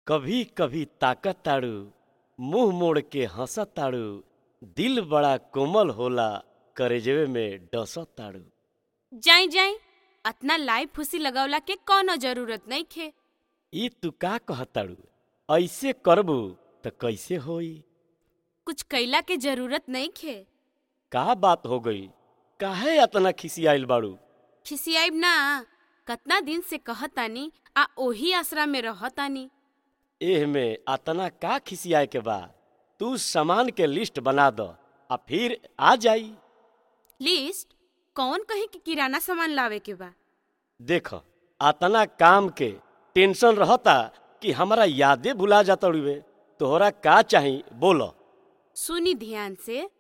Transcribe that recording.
कभी कभी ताकत ताड़ू मुंह मोड़ के हंसत ताड़ू दिल बड़ा कोमल होला करेजवे में डसत ताड़ू जाई जाई अतना लाइव फुसी लगवला के कौनो जरूरत नहीं खे ई तू का कहताड़ू ऐसे करबू त कैसे होई कुछ कैला के जरूरत नहीं खे का बात हो गई काहे अतना खिसियाइल बाड़ू खिसियाइब ना कतना दिन से कहतानी आ ओही आसरा में रहतानी एह में अतना का खिसियाए के बा तू सामान के लिस्ट बना द आ फिर आ जाई लिस्ट कौन कहे कि किराना सामान लावे के बा देख अतना काम के टेंशन रहता कि हमारा यादे भुला जाता तोहरा का चाही बोलो सुनी ध्यान से